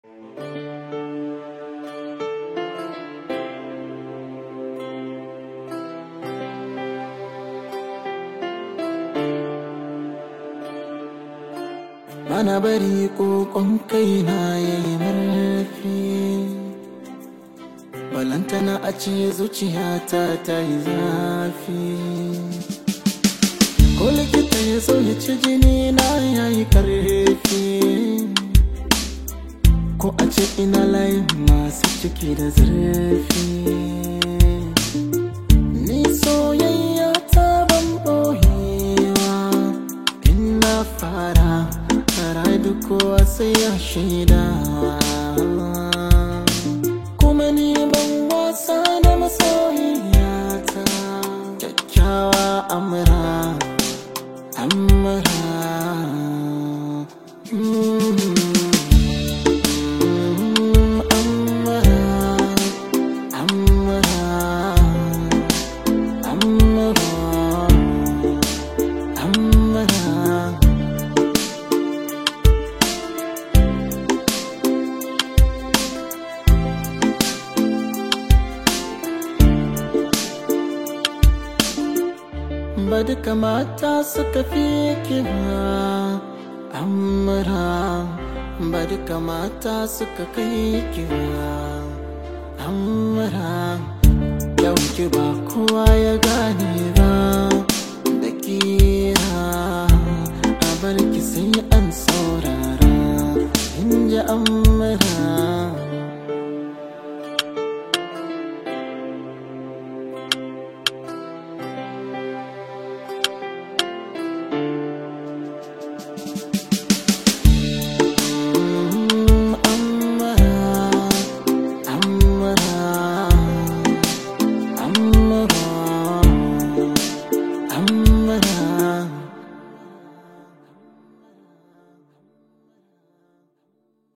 Bana bari kokon kaina ya yi murfi Balantana a ce zuciyata ta yi zafi Ko likita ya so ya ci jini na ya yi karfi Ko a ce ina layin masu ciki da zurfi Ni soyayya ta ban ɓoyewa In na fara Rai duk kowa sai ya shaida Kuma ni ban wasa da masoyiyata Kyakkyawa amura Amura Mm. Mm, Amura Amura Amura Amura ba duka mata suka fi kiwa amura ba duka mata suka kai kiwa amura yau ki ba kowa ya gane ba da kira a bar ki sai an saurara in ji amma